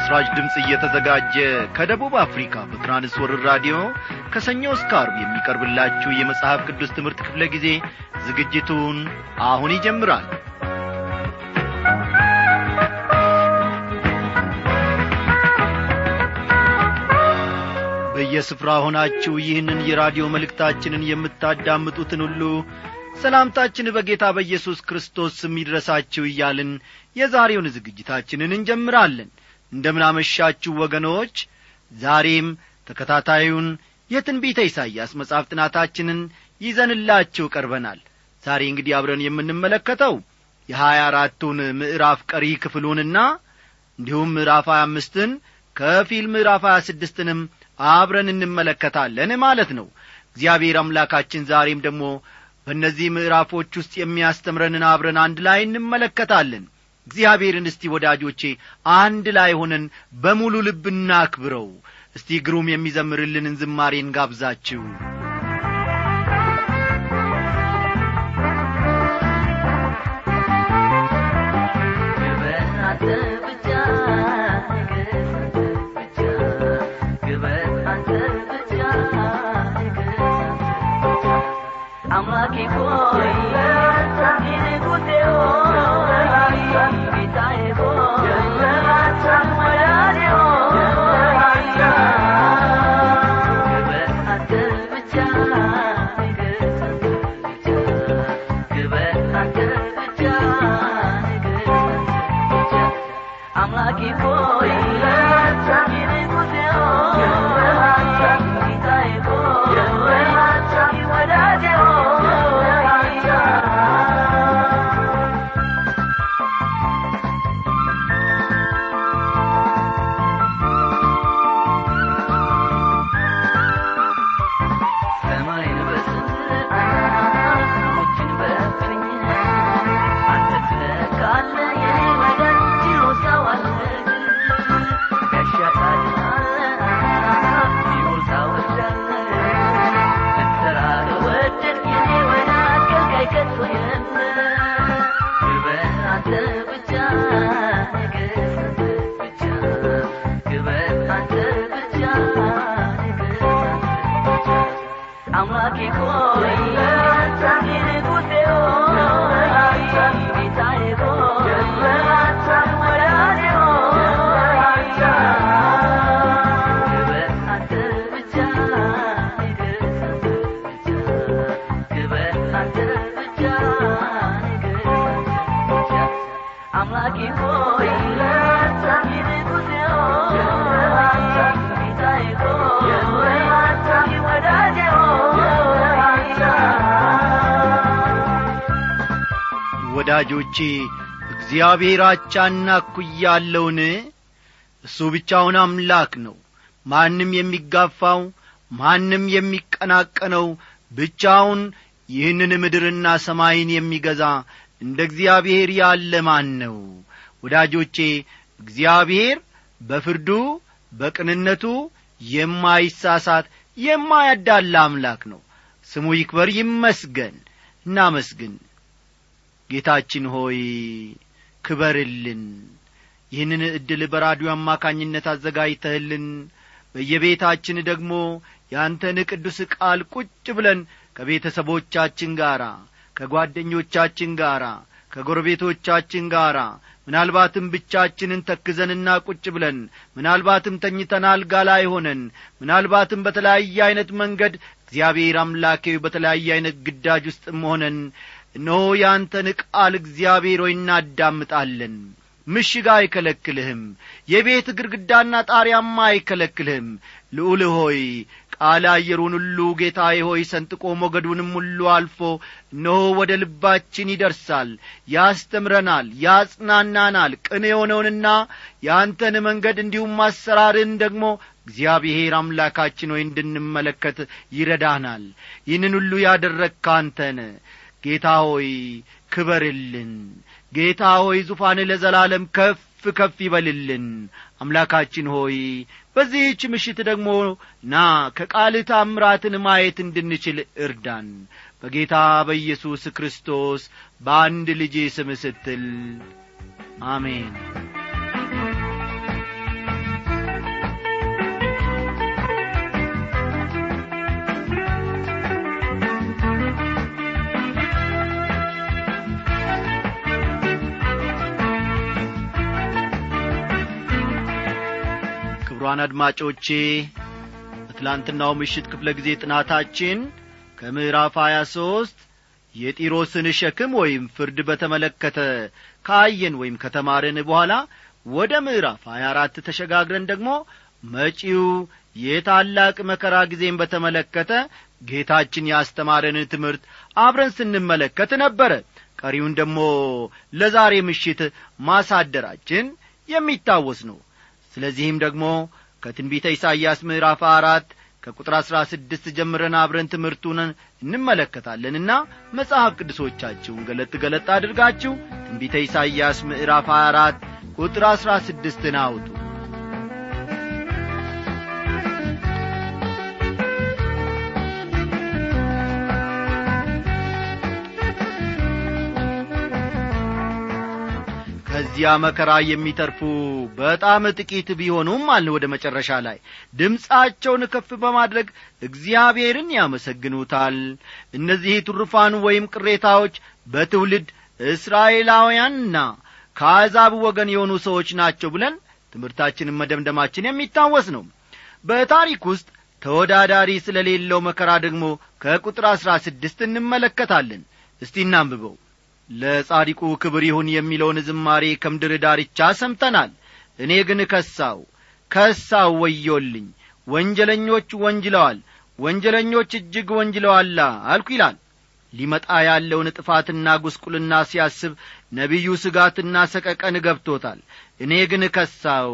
ለምሥራች ድምፅ እየተዘጋጀ ከደቡብ አፍሪካ በትራንስወርር ራዲዮ ከሰኞ እስከ አርብ የሚቀርብላችሁ የመጽሐፍ ቅዱስ ትምህርት ክፍለ ጊዜ ዝግጅቱን አሁን ይጀምራል በየስፍራ ሆናችሁ ይህንን የራዲዮ መልእክታችንን የምታዳምጡትን ሁሉ ሰላምታችን በጌታ በኢየሱስ ክርስቶስ ስም ይድረሳችሁ እያልን የዛሬውን ዝግጅታችንን እንጀምራለን እንደምናመሻችሁ ወገኖች ዛሬም ተከታታዩን የትንቢተ ኢሳይያስ መጽሐፍ ጥናታችንን ይዘንላችሁ ቀርበናል ዛሬ እንግዲህ አብረን የምንመለከተው የሀያ አራቱን ምዕራፍ ቀሪ ክፍሉንና እንዲሁም ምዕራፍ ሀያ አምስትን ከፊል ምዕራፍ ሀያ ስድስትንም አብረን እንመለከታለን ማለት ነው እግዚአብሔር አምላካችን ዛሬም ደግሞ በእነዚህ ምዕራፎች ውስጥ የሚያስተምረንን አብረን አንድ ላይ እንመለከታለን እግዚአብሔርን እስቲ ወዳጆቼ አንድ ላይ ሆነን በሙሉ ልብ እናክብረው እስቲ ግሩም የሚዘምርልንን ዝማሬን ጋብዛችሁ አምላኬ ሆይ ንጉሴ ሆይ ጌታዬ ሆይ ወዳጄ ሆይ ግበር አንተ ብቻ ንገስ አንተ ብቻ ግበር አንተ ብቻ ንገስ አንተ ብቻ አምላኬ ሆይ ንጉሴ ሆይ ጌታዬ ሆይ ወዳጄ ሰማይን በስርዓት ሰዎችን በፍኝ አንተ ትለካለህ የኔ ወዳጅ ትሮሳዋለህ ጋሻ ታድናለህ ሲኦል ታወርዳለህ ልትሰራ ከወደድክ የኔ ወዳጅ ከልካይ ከቶ የለም ግበር አንተ ብቻ ንገስ አንተ ብቻ ግበር አንተ ብቻ ንገስ አንተ ብቻ አምላኬ ሆይ ንጉሴ ሆይ ጌታዬ ሆይ ወዳጄ ሆይ ግበር አንተ ብቻ ንገስ አንተ ብቻ ግበር አንተ ብቻ ንገስ አንተ ብቻ አምላኬ ሆይ ንጉሴ ሆይ ጌታዬ ሆይ ወዳጄ ወዳጆቼ እግዚአብሔር አቻና እኩያለውን እሱ ብቻውን አምላክ ነው ማንም የሚጋፋው ማንም የሚቀናቀነው ብቻውን ይህንን ምድርና ሰማይን የሚገዛ እንደ እግዚአብሔር ያለ ማን ነው ወዳጆቼ እግዚአብሔር በፍርዱ በቅንነቱ የማይሳሳት የማያዳላ አምላክ ነው ስሙ ይክበር ይመስገን እናመስግን ጌታችን ሆይ ክበርልን ይህንን ዕድል በራዲዮ አማካኝነት አዘጋጅተህልን በየቤታችን ደግሞ ያንተን ቅዱስ ቃል ቁጭ ብለን ከቤተሰቦቻችን ጋር ከጓደኞቻችን ጋር ከጎረቤቶቻችን ጋር ምናልባትም ብቻችንን ተክዘንና ቁጭ ብለን ምናልባትም ተኝተን አልጋ ላይ ሆነን ምናልባትም በተለያየ ዐይነት መንገድ እግዚአብሔር አምላኬ በተለያየ ዐይነት ግዳጅ ውስጥም ሆነን እነሆ ያንተን ቃል እግዚአብሔር ሆይ እናዳምጣለን ምሽግ አይከለክልህም የቤት ግድግዳና ጣሪያማ አይከለክልህም ልዑል ሆይ ቃል አየሩን ሁሉ ጌታዬ ሆይ ሰንጥቆ ሞገዱንም ሁሉ አልፎ እነሆ ወደ ልባችን ይደርሳል ያስተምረናል ያጽናናናል ቅን የሆነውንና የአንተን መንገድ እንዲሁም አሰራርን ደግሞ እግዚአብሔር አምላካችን ሆይ እንድንመለከት ይረዳናል ይህንን ሁሉ ያደረግከ አንተነ ጌታ ሆይ ክበርልን ጌታ ሆይ ዙፋን ለዘላለም ከፍ ከፍ ይበልልን አምላካችን ሆይ በዚህች ምሽት ደግሞ ና ከቃል ታምራትን ማየት እንድንችል እርዳን በጌታ በኢየሱስ ክርስቶስ በአንድ ልጅ ስም ስትል አሜን ክብሯን አድማጮቼ በትላንትናው ምሽት ክፍለ ጊዜ ጥናታችን ከምዕራፍ 23 የጢሮስን ሸክም ወይም ፍርድ በተመለከተ ካየን ወይም ከተማረን በኋላ ወደ ምዕራፍ 24 ተሸጋግረን ደግሞ መጪው የታላቅ መከራ ጊዜን በተመለከተ ጌታችን ያስተማረን ትምህርት አብረን ስንመለከት ነበረ ቀሪውን ደግሞ ለዛሬ ምሽት ማሳደራችን የሚታወስ ነው ስለዚህም ደግሞ ከትንቢተ ኢሳይያስ ምዕራፍ አራት ከቁጥር አሥራ ስድስት ጀምረን አብረን ትምህርቱን እንመለከታለንና መጽሐፍ ቅዱሶቻችሁን ገለጥ ገለጥ አድርጋችሁ ትንቢተ ኢሳይያስ ምዕራፍ 24 ቁጥር አሥራ ስድስትን አውጡ ከዚያ መከራ የሚተርፉ በጣም ጥቂት ቢሆኑም አለ ወደ መጨረሻ ላይ ድምፃቸውን ከፍ በማድረግ እግዚአብሔርን ያመሰግኑታል እነዚህ ትሩፋን ወይም ቅሬታዎች በትውልድ እስራኤላውያንና ከአሕዛብ ወገን የሆኑ ሰዎች ናቸው ብለን ትምህርታችንን መደምደማችን የሚታወስ ነው በታሪክ ውስጥ ተወዳዳሪ ስለሌለው መከራ ደግሞ ከቁጥር አሥራ ስድስት እንመለከታለን እስቲ እናንብበው ለጻዲቁ ክብር ይሁን የሚለውን ዝማሬ ከምድር ዳርቻ ሰምተናል እኔ ግን ከሳው ከሳው ወዮልኝ ወንጀለኞች ወንጅለዋል ወንጀለኞች እጅግ ወንጅለዋላ አልኩ ይላል ሊመጣ ያለውን ጥፋትና ጉስቁልና ሲያስብ ነቢዩ ስጋትና ሰቀቀን ገብቶታል እኔ ግን ከሳው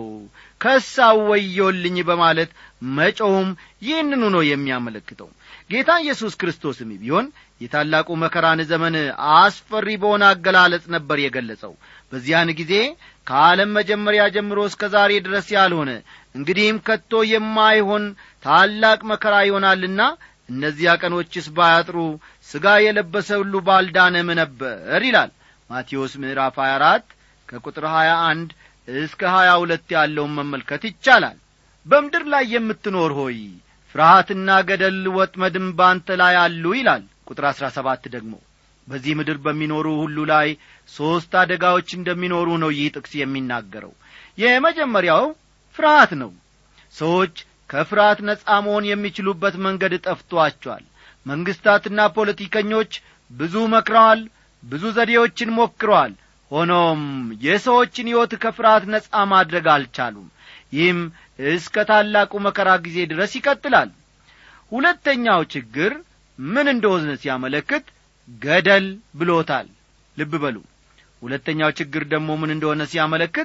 ከሳው ወዮልኝ በማለት መጮውም ይህንኑ ነው የሚያመለክተው ጌታ ኢየሱስ ክርስቶስም ቢሆን የታላቁ መከራን ዘመን አስፈሪ በሆነ አገላለጽ ነበር የገለጸው በዚያን ጊዜ ከዓለም መጀመሪያ ጀምሮ እስከ ዛሬ ድረስ ያልሆነ እንግዲህም ከቶ የማይሆን ታላቅ መከራ ይሆናልና እነዚያ ቀኖችስ ባያጥሩ ሥጋ የለበሰ ሁሉ ባልዳነም ነበር ይላል ማቴዎስ ምዕራፍ 24 ከቁጥር 21 እስከ 22 ያለውን መመልከት ይቻላል በምድር ላይ የምትኖር ሆይ ፍርሃትና ገደል ወጥመድም ባንተ ላይ አሉ ይላል ቁጥር አሥራ ሰባት ደግሞ በዚህ ምድር በሚኖሩ ሁሉ ላይ ሦስት አደጋዎች እንደሚኖሩ ነው ይህ ጥቅስ የሚናገረው የመጀመሪያው ፍርሃት ነው ሰዎች ከፍርሃት ነጻ መሆን የሚችሉበት መንገድ ጠፍቶአቸዋል መንግሥታትና ፖለቲከኞች ብዙ መክረዋል ብዙ ዘዴዎችን ሞክረዋል ሆኖም የሰዎችን ሕይወት ከፍርሃት ነጻ ማድረግ አልቻሉም ይህም እስከ ታላቁ መከራ ጊዜ ድረስ ይቀጥላል ሁለተኛው ችግር ምን እንደሆነ ሲያመለክት ገደል ብሎታል ልብ በሉ ሁለተኛው ችግር ደግሞ ምን እንደሆነ ሲያመለክት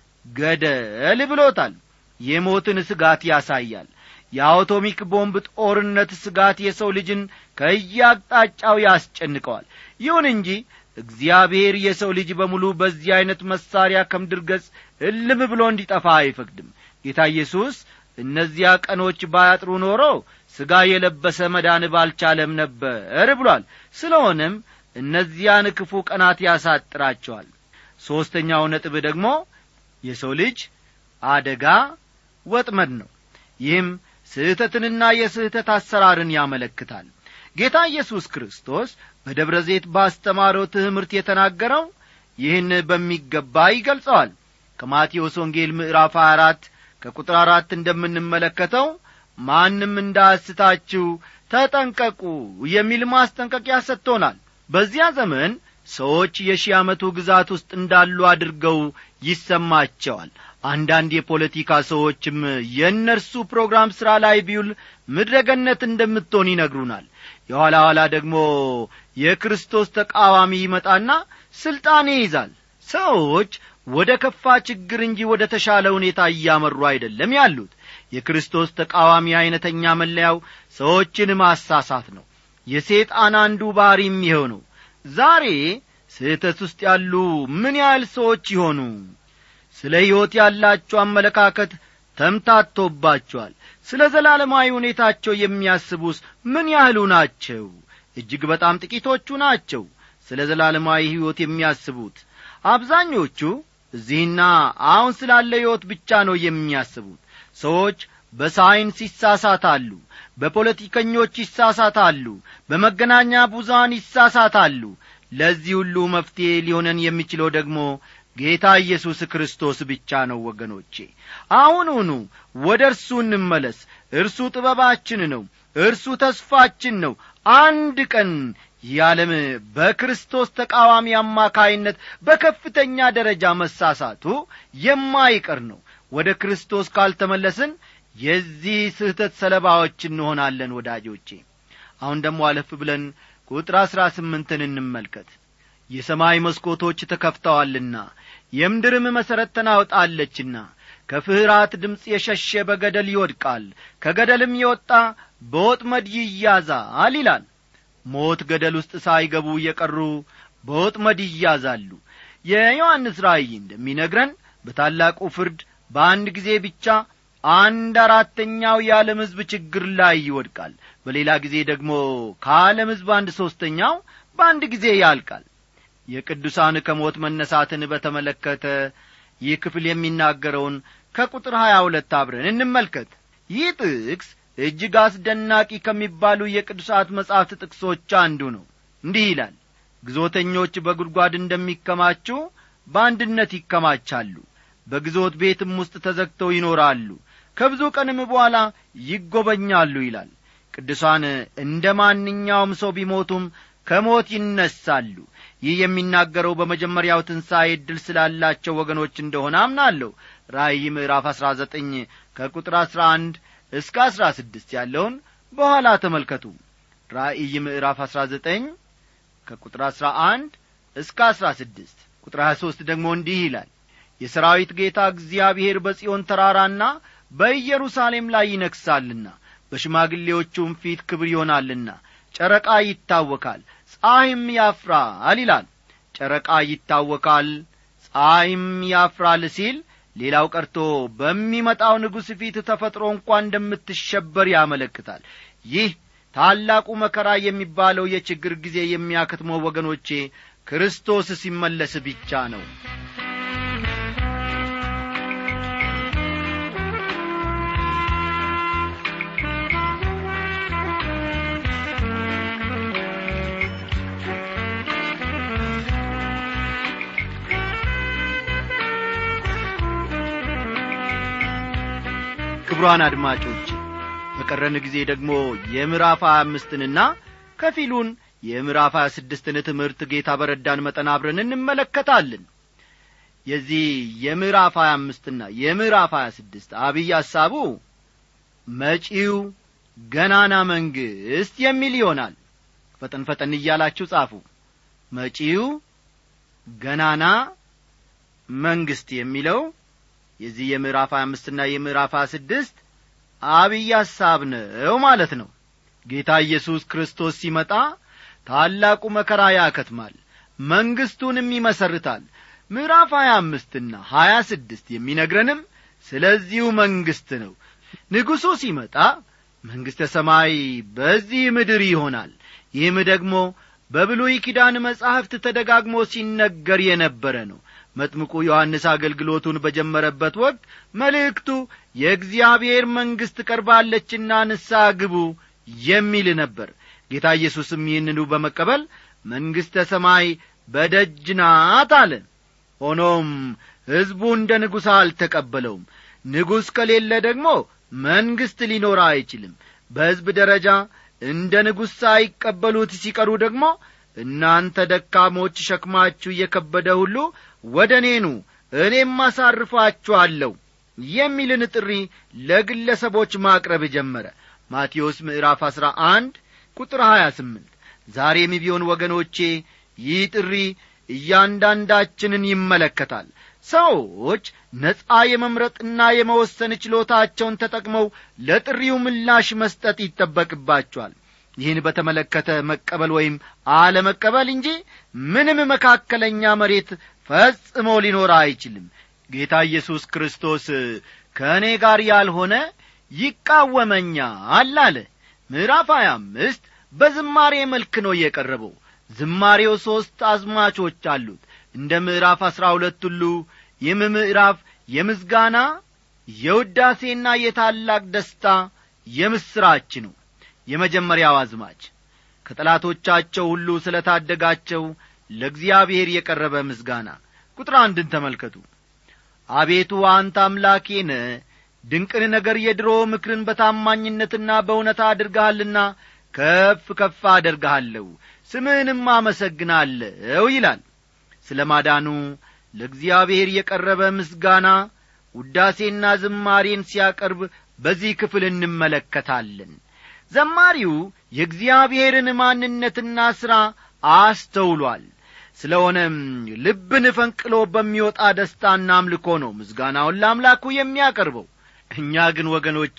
ገደል ብሎታል የሞትን ስጋት ያሳያል የአውቶሚክ ቦምብ ጦርነት ስጋት የሰው ልጅን ከየአቅጣጫው ያስጨንቀዋል ይሁን እንጂ እግዚአብሔር የሰው ልጅ በሙሉ በዚህ ዐይነት መሳሪያ ከምድር ገጽ እልም ብሎ እንዲጠፋ አይፈቅድም ጌታ ኢየሱስ እነዚያ ቀኖች ባያጥሩ ኖሮ ሥጋ የለበሰ መዳን ባልቻለም ነበር ብሏል ስለሆነም እነዚያን ክፉ ቀናት ያሳጥራቸዋል ሦስተኛው ነጥብ ደግሞ የሰው ልጅ አደጋ ወጥመድ ነው ይህም ስህተትንና የስህተት አሰራርን ያመለክታል ጌታ ኢየሱስ ክርስቶስ በደብረ ዘይት ባስተማረው ትምህርት የተናገረው ይህን በሚገባ ይገልጸዋል ከማቴዎስ ወንጌል ምዕራፍ 24 ከቁጥር አራት እንደምንመለከተው ማንም እንዳስታችሁ ተጠንቀቁ የሚል ማስጠንቀቂያ ሰጥቶናል በዚያ ዘመን ሰዎች የሺህ ዓመቱ ግዛት ውስጥ እንዳሉ አድርገው ይሰማቸዋል አንዳንድ የፖለቲካ ሰዎችም የእነርሱ ፕሮግራም ሥራ ላይ ቢውል ምድረገነት እንደምትሆን ይነግሩናል የኋላ ኋላ ደግሞ የክርስቶስ ተቃዋሚ ይመጣና ሥልጣን ይይዛል ሰዎች ወደ ከፋ ችግር እንጂ ወደ ተሻለ ሁኔታ እያመሩ አይደለም ያሉት የክርስቶስ ተቃዋሚ ዐይነተኛ መለያው ሰዎችን ማሳሳት ነው የሴጣን አንዱ ባሪም ይኸው ነው ዛሬ ስህተት ውስጥ ያሉ ምን ያህል ሰዎች ይሆኑ ስለ ሕይወት ያላቸው አመለካከት ተምታቶባቸዋል ስለ ዘላለማዊ ሁኔታቸው የሚያስቡስ ምን ያህሉ ናቸው እጅግ በጣም ጥቂቶቹ ናቸው ስለ ዘላለማዊ ሕይወት የሚያስቡት አብዛኞቹ እዚህና አሁን ስላለ ሕይወት ብቻ ነው የሚያስቡት ሰዎች በሳይንስ ይሳሳታሉ በፖለቲከኞች ይሳሳታሉ በመገናኛ ብዙሃን ይሳሳታሉ ለዚህ ሁሉ መፍትሔ ሊሆነን የሚችለው ደግሞ ጌታ ኢየሱስ ክርስቶስ ብቻ ነው ወገኖቼ አሁኑኑ ወደ እርሱ እንመለስ እርሱ ጥበባችን ነው እርሱ ተስፋችን ነው አንድ ቀን የዓለም በክርስቶስ ተቃዋሚ አማካይነት በከፍተኛ ደረጃ መሳሳቱ የማይቀር ነው ወደ ክርስቶስ ካልተመለስን የዚህ ስህተት ሰለባዎች እንሆናለን ወዳጆቼ አሁን ደግሞ አለፍ ብለን ቁጥር አሥራ ስምንትን እንመልከት የሰማይ መስኮቶች ተከፍተዋልና የምድርም መሠረት ተናውጣለችና ከፍርሃት ድምፅ የሸሸ በገደል ይወድቃል ከገደልም የወጣ በወጥመድ ይያዛል ይላል ሞት ገደል ውስጥ ሳይገቡ የቀሩ በወጥመድ ይያዛሉ የዮሐንስ ራእይ እንደሚነግረን በታላቁ ፍርድ በአንድ ጊዜ ብቻ አንድ አራተኛው የዓለም ሕዝብ ችግር ላይ ይወድቃል በሌላ ጊዜ ደግሞ ከዓለም ሕዝብ አንድ ሦስተኛው በአንድ ጊዜ ያልቃል የቅዱሳን ከሞት መነሳትን በተመለከተ ይህ ክፍል የሚናገረውን ከቁጥር ሀያ ሁለት አብረን እንመልከት ይህ ጥቅስ እጅግ አስደናቂ ከሚባሉ የቅዱሳት መጻሕፍት ጥቅሶች አንዱ ነው እንዲህ ይላል ግዞተኞች በጒድጓድ እንደሚከማቹ በአንድነት ይከማቻሉ በግዞት ቤትም ውስጥ ተዘግተው ይኖራሉ ከብዙ ቀንም በኋላ ይጐበኛሉ ይላል ቅዱሳን እንደ ማንኛውም ሰው ቢሞቱም ከሞት ይነሳሉ ይህ የሚናገረው በመጀመሪያው ትንሣኤ ዕድል ስላላቸው ወገኖች እንደሆነ አምናለሁ ራእይ ምዕራፍ አሥራ ዘጠኝ ከቁጥር አሥራ አንድ እስከ አሥራ ስድስት ያለውን በኋላ ተመልከቱ ራእይ ምዕራፍ አሥራ ዘጠኝ ከቁጥር አሥራ አንድ እስከ አሥራ ስድስት ቁጥር ሀያ ሦስት ደግሞ እንዲህ ይላል የሰራዊት ጌታ እግዚአብሔር በጽዮን ተራራና በኢየሩሳሌም ላይ ይነግሣልና በሽማግሌዎቹም ፊት ክብር ይሆናልና ጨረቃ ይታወካል ፀሐይም ያፍራል ይላል ጨረቃ ይታወካል ፀሐይም ያፍራል ሲል ሌላው ቀርቶ በሚመጣው ንጉሥ ፊት ተፈጥሮ እንኳ እንደምትሸበር ያመለክታል ይህ ታላቁ መከራ የሚባለው የችግር ጊዜ የሚያከትመው ወገኖቼ ክርስቶስ ሲመለስ ብቻ ነው ክቡራን አድማጮች በቀረን ጊዜ ደግሞ የምዕራፍ ሀያ አምስትንና ከፊሉን የምዕራፍ ሀያ ስድስትን ትምህርት ጌታ በረዳን መጠን አብረን እንመለከታለን የዚህ የምዕራፍ ሀያ አምስትና የምዕራፍ ሀያ ስድስት አብይ ሐሳቡ መጪው ገናና መንግሥት የሚል ይሆናል ፈጠን ፈጠን እያላችሁ ጻፉ መጪው ገናና መንግሥት የሚለው የዚህ የምዕራፍ ሀያ አምስትና የምዕራፍ ሀያ ስድስት አብይ ሐሳብ ነው ማለት ነው ጌታ ኢየሱስ ክርስቶስ ሲመጣ ታላቁ መከራ ያከትማል መንግሥቱንም ይመሰርታል ምዕራፍ ሀያ አምስትና ሀያ ስድስት የሚነግረንም ስለዚሁ መንግሥት ነው ንጉሡ ሲመጣ መንግሥተ ሰማይ በዚህ ምድር ይሆናል ይህም ደግሞ በብሉይ ኪዳን መጻሕፍት ተደጋግሞ ሲነገር የነበረ ነው መጥምቁ ዮሐንስ አገልግሎቱን በጀመረበት ወቅት መልእክቱ የእግዚአብሔር መንግሥት ቀርባለችና ንስሐ ግቡ የሚል ነበር ጌታ ኢየሱስም ይህንኑ በመቀበል መንግሥተ ሰማይ በደጅ ናት አለ ሆኖም ሕዝቡ እንደ ንጉሥ አልተቀበለውም ንጉሥ ከሌለ ደግሞ መንግሥት ሊኖር አይችልም በሕዝብ ደረጃ እንደ ንጉሥ ሳይቀበሉት ሲቀሩ ደግሞ እናንተ ደካሞች ሸክማችሁ እየከበደ ሁሉ ወደ እኔኑ እኔም አሳርፋችኋለሁ የሚልን ጥሪ ለግለሰቦች ማቅረብ ጀመረ ማቴዎስ ምዕራፍ አሥራ አንድ ቁጥር ሀያ ስምንት ዛሬም ቢሆን ወገኖቼ ይህ ጥሪ እያንዳንዳችንን ይመለከታል ሰዎች ነጻ የመምረጥና የመወሰን ችሎታቸውን ተጠቅመው ለጥሪው ምላሽ መስጠት ይጠበቅባቸዋል ይህን በተመለከተ መቀበል ወይም አለመቀበል እንጂ ምንም መካከለኛ መሬት ፈጽሞ ሊኖር አይችልም ጌታ ኢየሱስ ክርስቶስ ከእኔ ጋር ያልሆነ ይቃወመኛል አለ ምዕራፍ ሀያ አምስት በዝማሬ መልክ ነው የቀረበው ዝማሬው ሦስት አዝማቾች አሉት እንደ ምዕራፍ አሥራ ሁለት ሁሉ ይህም ምዕራፍ የምስጋና የውዳሴና የታላቅ ደስታ የምስራች ነው የመጀመሪያው አዝማች ከጠላቶቻቸው ሁሉ ስለ ታደጋቸው ለእግዚአብሔር የቀረበ ምስጋና ቁጥር አንድን ተመልከቱ አቤቱ አንተ አምላኬ ነ ድንቅን ነገር የድሮ ምክርን በታማኝነትና በእውነት አድርገሃልና ከፍ ከፍ አደርግሃለሁ ስምህንም አመሰግናለሁ ይላል ስለ ማዳኑ ለእግዚአብሔር የቀረበ ምስጋና ውዳሴና ዝማሬን ሲያቀርብ በዚህ ክፍል እንመለከታለን ዘማሪው የእግዚአብሔርን ማንነትና ሥራ አስተውሏል ስለሆነም ልብን ፈንቅሎ በሚወጣ ደስታና አምልኮ ነው ምስጋናውን ለአምላኩ የሚያቀርበው እኛ ግን ወገኖቼ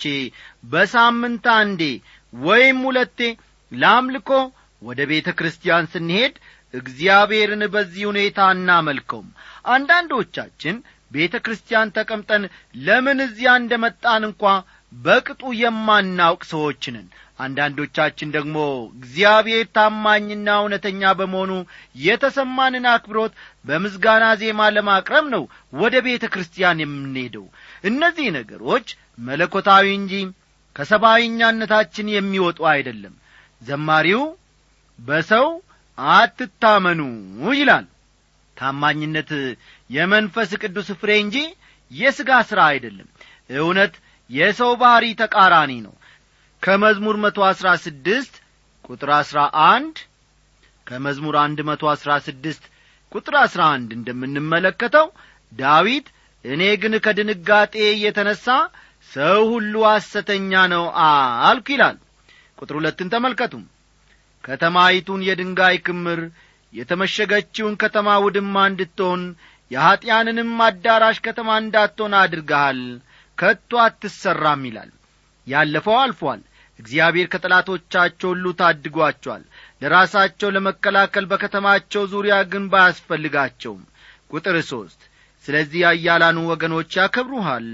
በሳምንት አንዴ ወይም ሁለቴ ለአምልኮ ወደ ቤተ ክርስቲያን ስንሄድ እግዚአብሔርን በዚህ ሁኔታ እናመልከውም አንዳንዶቻችን ቤተ ክርስቲያን ተቀምጠን ለምን እዚያ እንደ መጣን እንኳ በቅጡ የማናውቅ ሰዎች ነን አንዳንዶቻችን ደግሞ እግዚአብሔር ታማኝና እውነተኛ በመሆኑ የተሰማንን አክብሮት በምስጋና ዜማ ለማቅረብ ነው ወደ ቤተ ክርስቲያን የምንሄደው እነዚህ ነገሮች መለኮታዊ እንጂ ከሰብአዊኛነታችን የሚወጡ አይደለም ዘማሪው በሰው አትታመኑ ይላል ታማኝነት የመንፈስ ቅዱስ ፍሬ እንጂ የሥጋ ሥራ አይደለም እውነት የሰው ባሕሪ ተቃራኒ ነው ከመዝሙር መቶ አሥራ ስድስት ቁጥር አሥራ አንድ ከመዝሙር አንድ መቶ አሥራ ስድስት ቁጥር አሥራ አንድ እንደምንመለከተው ዳዊት እኔ ግን ከድንጋጤ የተነሣ ሰው ሁሉ ሐሰተኛ ነው አልኩ ይላል ቁጥር ሁለትን ተመልከቱም ከተማይቱን የድንጋይ ክምር የተመሸገችውን ከተማ ውድማ እንድትሆን የኀጢያንንም አዳራሽ ከተማ እንዳትሆን አድርገሃል ከቶ አትሠራም ይላል ያለፈው አልፏል እግዚአብሔር ከጠላቶቻቸው ሁሉ ታድጓቸዋል ለራሳቸው ለመከላከል በከተማቸው ዙሪያ ግንብ አያስፈልጋቸውም ቁጥር ሦስት ስለዚህ አያላኑ ወገኖች ያከብሩሃል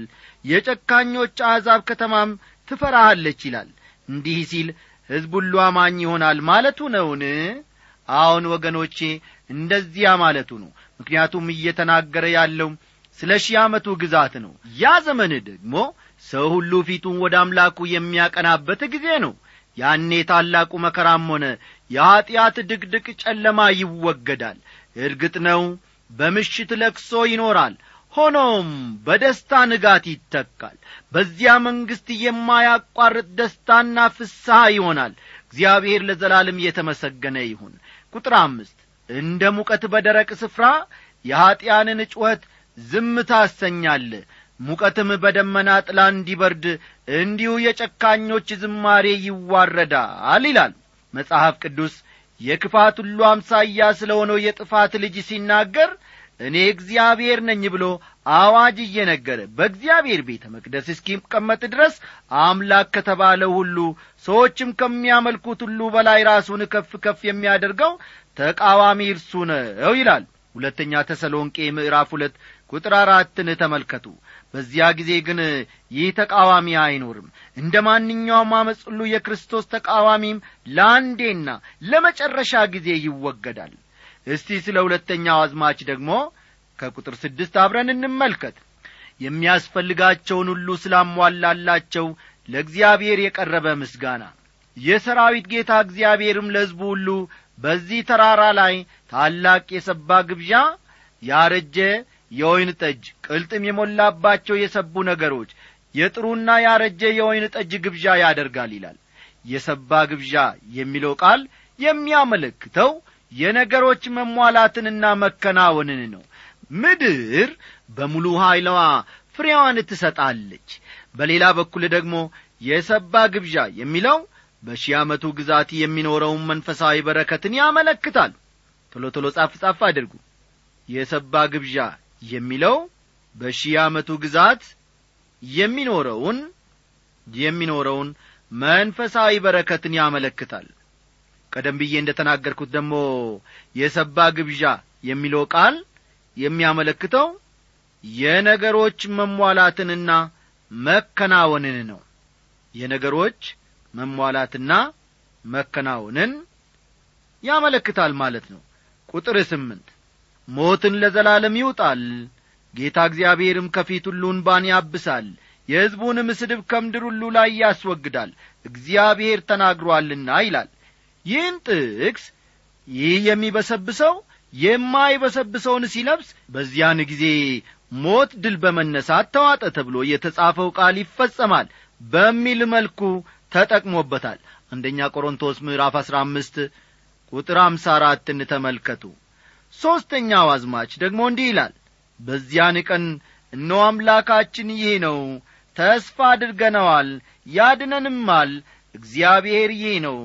የጨካኞች አሕዛብ ከተማም ትፈራሃለች ይላል እንዲህ ሲል ሕዝብ ሁሉ አማኝ ይሆናል ማለቱ ነውን አዎን ወገኖቼ እንደዚያ ማለቱ ነው ምክንያቱም እየተናገረ ያለው ስለ ሺህ ዓመቱ ግዛት ነው ያ ዘመን ደግሞ ሰው ሁሉ ፊቱን ወደ አምላኩ የሚያቀናበት ጊዜ ነው ያኔ ታላቁ መከራም ሆነ የኀጢአት ድቅድቅ ጨለማ ይወገዳል እርግጥ ነው በምሽት ለቅሶ ይኖራል ሆኖም በደስታ ንጋት ይተካል በዚያ መንግሥት የማያቋርጥ ደስታና ፍስሐ ይሆናል እግዚአብሔር ለዘላለም እየተመሰገነ ይሁን ቁጥር አምስት እንደ ሙቀት በደረቅ ስፍራ የኀጢአንን ጩኸት ዝም ታሰኛለ ሙቀትም በደመና ጥላ እንዲበርድ እንዲሁ የጨካኞች ዝማሬ ይዋረዳል ይላል መጽሐፍ ቅዱስ የክፋት ሁሉ አምሳያ ስለ ሆነው የጥፋት ልጅ ሲናገር እኔ እግዚአብሔር ነኝ ብሎ አዋጅ እየነገረ በእግዚአብሔር ቤተ መቅደስ እስኪቀመጥ ድረስ አምላክ ከተባለው ሁሉ ሰዎችም ከሚያመልኩት ሁሉ በላይ ራሱን ከፍ ከፍ የሚያደርገው ተቃዋሚ እርሱ ነው ይላል ሁለተኛ ተሰሎንቄ ምዕራፍ ሁለት ቁጥር አራትን ተመልከቱ በዚያ ጊዜ ግን ይህ ተቃዋሚ አይኖርም እንደ ማንኛውም አመፅ ሁሉ የክርስቶስ ተቃዋሚም ለአንዴና ለመጨረሻ ጊዜ ይወገዳል እስቲ ስለ ሁለተኛው አዝማች ደግሞ ከቁጥር ስድስት አብረን እንመልከት የሚያስፈልጋቸውን ሁሉ ስላሟላላቸው ለእግዚአብሔር የቀረበ ምስጋና የሰራዊት ጌታ እግዚአብሔርም ለሕዝቡ ሁሉ በዚህ ተራራ ላይ ታላቅ የሰባ ግብዣ ያረጀ የወይን ጠጅ ቅልጥም የሞላባቸው የሰቡ ነገሮች የጥሩና ያረጀ የወይን ጠጅ ግብዣ ያደርጋል ይላል የሰባ ግብዣ የሚለው ቃል የሚያመለክተው የነገሮች መሟላትንና መከናወንን ነው ምድር በሙሉ ኀይለዋ ፍሬዋን ትሰጣለች በሌላ በኩል ደግሞ የሰባ ግብዣ የሚለው በሺህ ዓመቱ ግዛት የሚኖረውን መንፈሳዊ በረከትን ያመለክታል ቶሎ ቶሎ ጻፍ ጻፍ አድርጉ የሰባ ግብዣ የሚለው በሺህ ዓመቱ ግዛት የሚኖረውን የሚኖረውን መንፈሳዊ በረከትን ያመለክታል ቀደም ብዬ እንደ ተናገርኩት ደግሞ የሰባ ግብዣ የሚለው ቃል የሚያመለክተው የነገሮች መሟላትንና መከናወንን ነው የነገሮች መሟላትና መከናወንን ያመለክታል ማለት ነው ቁጥር ስምንት ሞትን ለዘላለም ይውጣል ጌታ እግዚአብሔርም ከፊት ሁሉ እንባን ያብሳል የሕዝቡንም ስድብ ከምድር ሁሉ ላይ ያስወግዳል እግዚአብሔር ተናግሮአልና ይላል ይህን ጥቅስ ይህ የሚበሰብሰው የማይበሰብሰውን ሲለብስ በዚያን ጊዜ ሞት ድል በመነሳት ተዋጠ ተብሎ የተጻፈው ቃል ይፈጸማል በሚል መልኩ ተጠቅሞበታል አንደኛ ቆሮንቶስ ምዕራፍ አሥራ አምስት ቁጥር አምሳ አራትን ተመልከቱ ሦስተኛው አዝማች ደግሞ እንዲህ ይላል በዚያን ቀን እነሆ አምላካችን ይህ ነው ተስፋ አድርገነዋል ያድነንማል እግዚአብሔር ይህ ነው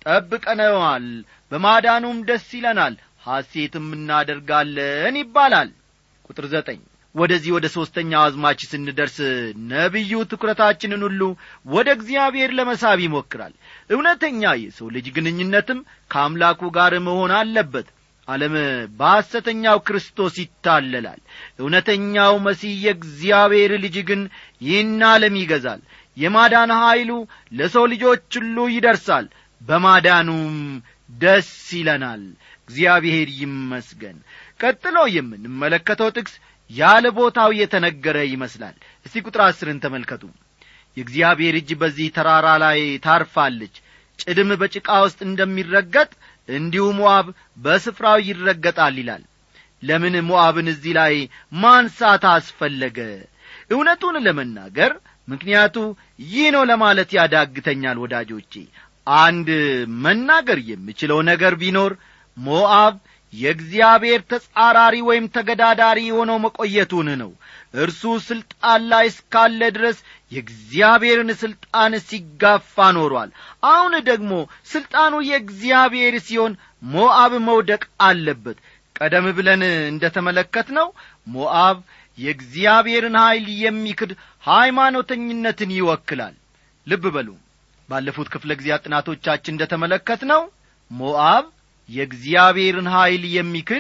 ጠብቀነዋል በማዳኑም ደስ ይለናል ሐሴትም እናደርጋለን ይባላል ቁጥር ዘጠኝ ወደዚህ ወደ ሦስተኛው አዝማች ስንደርስ ነቢዩ ትኩረታችንን ሁሉ ወደ እግዚአብሔር ለመሳብ ይሞክራል እውነተኛ የሰው ልጅ ግንኙነትም ከአምላኩ ጋር መሆን አለበት ዓለም በሐሰተኛው ክርስቶስ ይታለላል እውነተኛው መሲህ የእግዚአብሔር ልጅ ግን ይህን ዓለም ይገዛል የማዳን ኀይሉ ለሰው ልጆች ሁሉ ይደርሳል በማዳኑም ደስ ይለናል እግዚአብሔር ይመስገን ቀጥሎ የምንመለከተው ጥቅስ ያለ ቦታው የተነገረ ይመስላል እስቲ ቁጥር አስርን ተመልከቱ የእግዚአብሔር እጅ በዚህ ተራራ ላይ ታርፋለች ጭድም በጭቃ ውስጥ እንደሚረገጥ እንዲሁ ሞዓብ በስፍራው ይረገጣል ይላል ለምን ሞዓብን እዚህ ላይ ማንሳት አስፈለገ እውነቱን ለመናገር ምክንያቱ ይህ ነው ለማለት ያዳግተኛል ወዳጆቼ አንድ መናገር የምችለው ነገር ቢኖር ሞዓብ የእግዚአብሔር ተጻራሪ ወይም ተገዳዳሪ የሆነው መቆየቱን ነው እርሱ ስልጣን ላይ እስካለ ድረስ የእግዚአብሔርን ስልጣን ሲጋፋ ኖሯል አሁን ደግሞ ስልጣኑ የእግዚአብሔር ሲሆን ሞዓብ መውደቅ አለበት ቀደም ብለን እንደ ተመለከት ነው ሞዓብ የእግዚአብሔርን ኀይል የሚክድ ሃይማኖተኝነትን ይወክላል ልብ በሉ ባለፉት ክፍለ ጊዜያት ጥናቶቻችን እንደ ተመለከት ነው ሞዓብ የእግዚአብሔርን ኀይል የሚክድ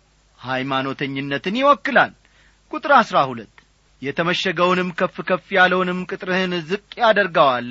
ሃይማኖተኝነትን ይወክላል ቁጥር አሥራ ሁለት የተመሸገውንም ከፍ ከፍ ያለውንም ቅጥርህን ዝቅ ያደርገዋል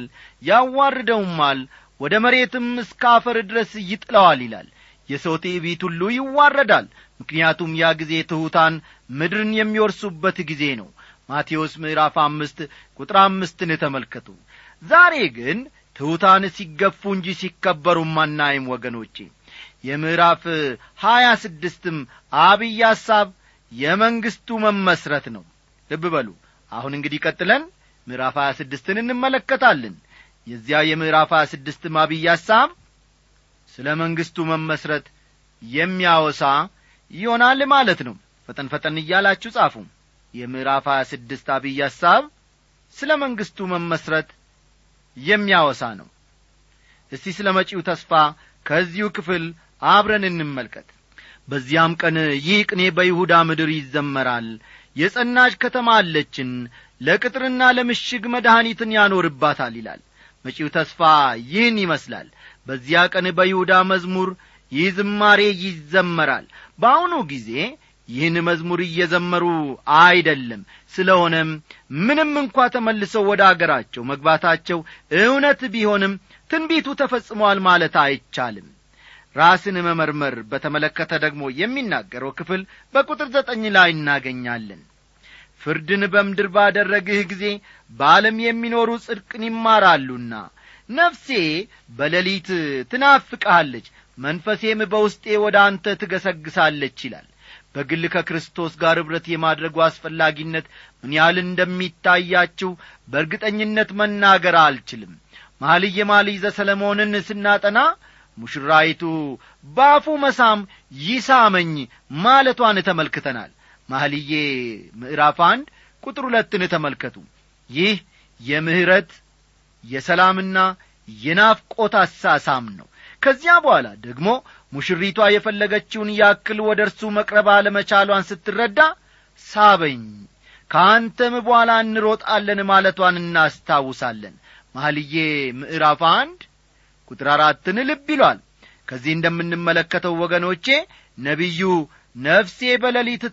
ያዋርደውማል ወደ መሬትም እስከ አፈር ድረስ ይጥለዋል ይላል የሰው ትዕቢት ሁሉ ይዋረዳል ምክንያቱም ያ ጊዜ ትሑታን ምድርን የሚወርሱበት ጊዜ ነው ማቴዎስ ምዕራፍ አምስት ቁጥር አምስትን ተመልከቱ ዛሬ ግን ትሑታን ሲገፉ እንጂ ሲከበሩም አናይም ወገኖቼ የምዕራፍ ሀያ ስድስትም አብይ ሐሳብ የመንግሥቱ መመስረት ነው ልብ በሉ አሁን እንግዲህ ቀጥለን ምዕራፍ ሀያ ስድስትን እንመለከታለን የዚያ የምዕራፍ ሀያ ስድስትም አብይ ሐሳብ ስለ መንግሥቱ መመስረት የሚያወሳ ይሆናል ማለት ነው ፈጠን ፈጠን እያላችሁ ጻፉ የምዕራፍ ሀያ ስድስት አብይ ሐሳብ ስለ መንግሥቱ መመስረት የሚያወሳ ነው እስቲ ስለ መጪው ተስፋ ከዚሁ ክፍል አብረን እንመልከት በዚያም ቀን ይህ ቅኔ በይሁዳ ምድር ይዘመራል የጸናች ከተማ አለችን ለቅጥርና ለምሽግ መድኃኒትን ያኖርባታል ይላል መጪው ተስፋ ይህን ይመስላል በዚያ ቀን በይሁዳ መዝሙር ይህ ዝማሬ ይዘመራል በአሁኑ ጊዜ ይህን መዝሙር እየዘመሩ አይደለም ስለሆነም ምንም እንኳ ተመልሰው ወደ አገራቸው መግባታቸው እውነት ቢሆንም ትንቢቱ ተፈጽሟል ማለት አይቻልም ራስን መመርመር በተመለከተ ደግሞ የሚናገረው ክፍል በቁጥር ዘጠኝ ላይ እናገኛለን ፍርድን በምድር ባደረግህ ጊዜ በዓለም የሚኖሩ ጽድቅን ይማራሉና ነፍሴ በሌሊት ትናፍቅሃለች መንፈሴም በውስጤ ወደ አንተ ትገሰግሳለች ይላል በግል ከክርስቶስ ጋር ኅብረት የማድረጉ አስፈላጊነት ምን ያህል እንደሚታያችሁ በእርግጠኝነት መናገር አልችልም መኃልየ መኃልይ ዘሰለሞንን ስናጠና ሙሽራይቱ ባፉ መሳም ይሳመኝ ማለቷን ተመልክተናል መኃልዬ ምዕራፍ አንድ ቁጥር ሁለትን ተመልከቱ ይህ የምሕረት የሰላምና የናፍቆት አሳሳም ነው ከዚያ በኋላ ደግሞ ሙሽሪቷ የፈለገችውን ያክል ወደ እርሱ መቅረብ አለመቻሏን ስትረዳ ሳበኝ ከአንተም በኋላ እንሮጣለን ማለቷን እናስታውሳለን መኃልዬ ምዕራፍ አንድ ቁጥር አራትን ልብ ይሏል ከዚህ እንደምንመለከተው ወገኖቼ ነቢዩ ነፍሴ በሌሊት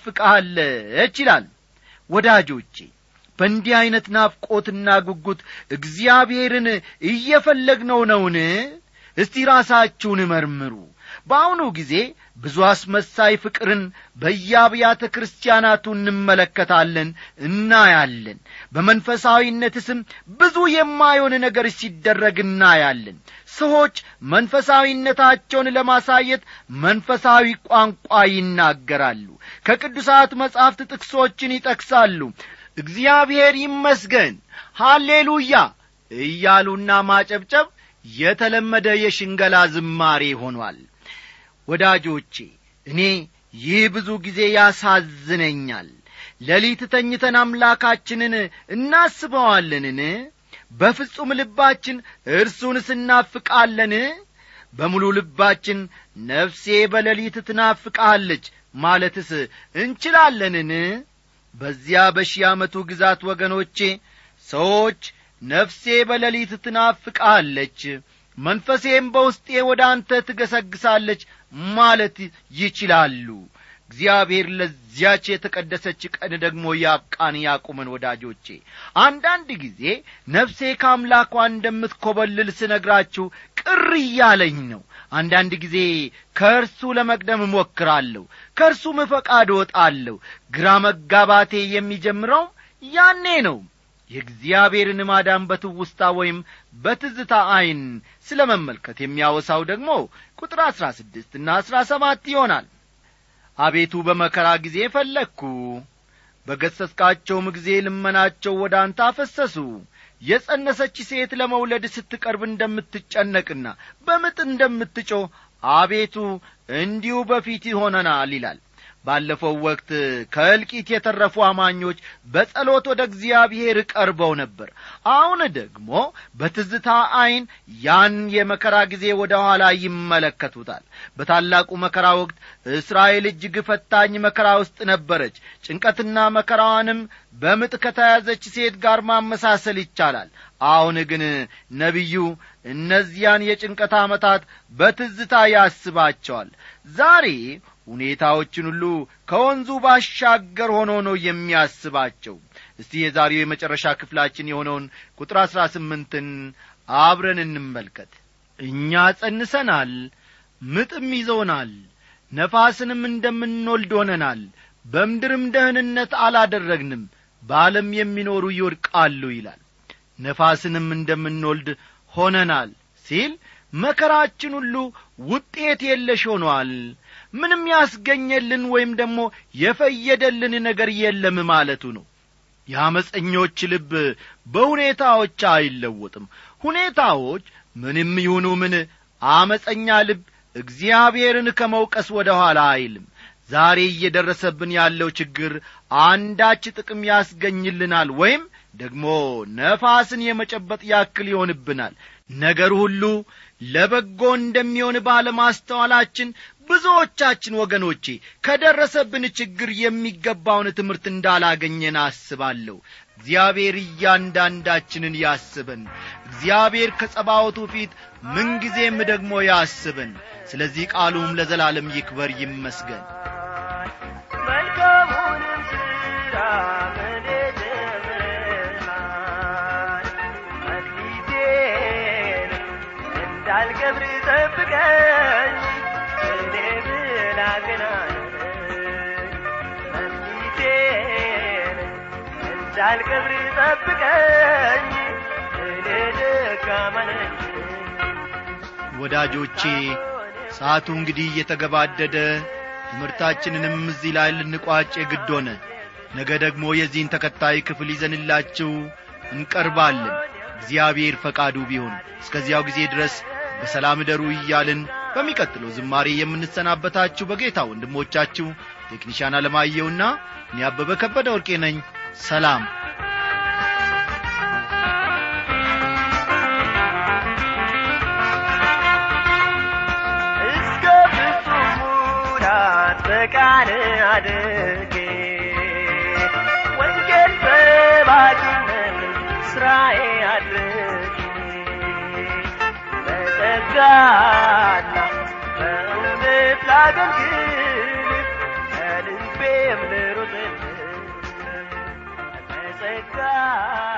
ትናፍቃለች ይላል ወዳጆቼ በእንዲህ ዐይነት ናፍቆትና ጉጉት እግዚአብሔርን እየፈለግነው ነውን እስቲ ራሳችሁን መርምሩ በአሁኑ ጊዜ ብዙ አስመሳይ ፍቅርን በየአብያተ ክርስቲያናቱ እንመለከታለን እናያለን በመንፈሳዊነት ስም ብዙ የማይሆን ነገር ሲደረግ እናያለን ሰዎች መንፈሳዊነታቸውን ለማሳየት መንፈሳዊ ቋንቋ ይናገራሉ ከቅዱሳት መጻሕፍት ጥቅሶችን ይጠቅሳሉ እግዚአብሔር ይመስገን ሃሌሉያ እያሉና ማጨብጨብ የተለመደ የሽንገላ ዝማሬ ሆኗል ወዳጆቼ እኔ ይህ ብዙ ጊዜ ያሳዝነኛል ሌሊት ተኝተን አምላካችንን እናስበዋለንን በፍጹም ልባችን እርሱን ስናፍቃለን በሙሉ ልባችን ነፍሴ በሌሊት ትናፍቃለች ማለትስ እንችላለንን በዚያ በሺህ ዓመቱ ግዛት ወገኖቼ ሰዎች ነፍሴ በሌሊት ትናፍቃለች መንፈሴም በውስጤ ወደ አንተ ትገሰግሳለች ማለት ይችላሉ እግዚአብሔር ለዚያች የተቀደሰች ቀን ደግሞ ያብቃን ያቁመን ወዳጆቼ አንዳንድ ጊዜ ነፍሴ ከአምላኳ እንደምትኰበልል ስነግራችሁ ቅር እያለኝ ነው አንዳንድ ጊዜ ከእርሱ ለመቅደም እሞክራለሁ ከእርሱም ፈቃድ እወጣለሁ ግራ መጋባቴ የሚጀምረው ያኔ ነው የእግዚአብሔርን ማዳን በትውስታ ወይም በትዝታ ዐይን ስለ መመልከት የሚያወሳው ደግሞ ቁጥር አሥራ ስድስትና አሥራ ሰባት ይሆናል አቤቱ በመከራ ጊዜ ፈለግኩ በገሰስካቸውም ጊዜ ልመናቸው ወደ አንተ አፈሰሱ የጸነሰች ሴት ለመውለድ ስትቀርብ እንደምትጨነቅና በምጥ እንደምትጮህ አቤቱ እንዲሁ በፊት ይሆነናል ይላል ባለፈው ወቅት ከእልቂት የተረፉ አማኞች በጸሎት ወደ እግዚአብሔር ቀርበው ነበር አሁን ደግሞ በትዝታ ዐይን ያን የመከራ ጊዜ ወደ ኋላ ይመለከቱታል በታላቁ መከራ ወቅት እስራኤል እጅግ ፈታኝ መከራ ውስጥ ነበረች ጭንቀትና መከራዋንም በምጥ ከተያዘች ሴት ጋር ማመሳሰል ይቻላል አሁን ግን ነቢዩ እነዚያን የጭንቀት ዓመታት በትዝታ ያስባቸዋል ዛሬ ሁኔታዎችን ሁሉ ከወንዙ ባሻገር ሆኖ ነው የሚያስባቸው እስቲ የዛሬው የመጨረሻ ክፍላችን የሆነውን ቁጥር አሥራ ስምንትን አብረን እንመልከት እኛ ጸንሰናል ምጥም ይዞናል ነፋስንም እንደምንወልድ ሆነናል በምድርም ደህንነት አላደረግንም በዓለም የሚኖሩ ይወድቃሉ ይላል ነፋስንም እንደምንወልድ ሆነናል ሲል መከራችን ሁሉ ውጤት የለሽ ሆኗል ምንም ያስገኘልን ወይም ደግሞ የፈየደልን ነገር የለም ማለቱ ነው የአመፀኞች ልብ በሁኔታዎች አይለወጥም ሁኔታዎች ምንም ይሁኑ ምን አመፀኛ ልብ እግዚአብሔርን ከመውቀስ ወደ ኋላ አይልም ዛሬ እየደረሰብን ያለው ችግር አንዳች ጥቅም ያስገኝልናል ወይም ደግሞ ነፋስን የመጨበጥ ያክል ይሆንብናል ነገር ሁሉ ለበጎ እንደሚሆን ባለማስተዋላችን ብዙዎቻችን ወገኖቼ ከደረሰብን ችግር የሚገባውን ትምህርት እንዳላገኘን አስባለሁ እግዚአብሔር እያንዳንዳችንን ያስበን እግዚአብሔር ከጸባወቱ ፊት ምንጊዜም ደግሞ ያስበን ስለዚህ ቃሉም ለዘላለም ይክበር ይመስገን መልካሙንም ሥራ ምን ጀምረናል መክሊቴን እንዳልቀብር ጠብቀኝ እኔ ብላግናለሁ መክሊቴን እንዳልቀብር ጠብቀኝ እኔ ደካማ ነኝ ወዳጆቼ ሰዓቱ እንግዲህ እየተገባደደ ትምህርታችንንም እዚህ ላይ ልንቋጭ ግድ ሆነ ነገ ደግሞ የዚህን ተከታይ ክፍል ይዘንላችሁ እንቀርባለን እግዚአብሔር ፈቃዱ ቢሆን እስከዚያው ጊዜ ድረስ በሰላም እደሩ እያልን በሚቀጥለው ዝማሬ የምንሰናበታችሁ በጌታ ወንድሞቻችሁ ቴክኒሻን አለማየውና እኔ አበበ ከበደ ወርቄ ነኝ ሰላም እስከ ፍጹም ሙላት በቃል አድርጌ ወንጌል ሰባኪነት ስራዬ አድርጌ በጸጋና በእውነት ላገልግል ከልቤም ልሩጥልህ በጸጋ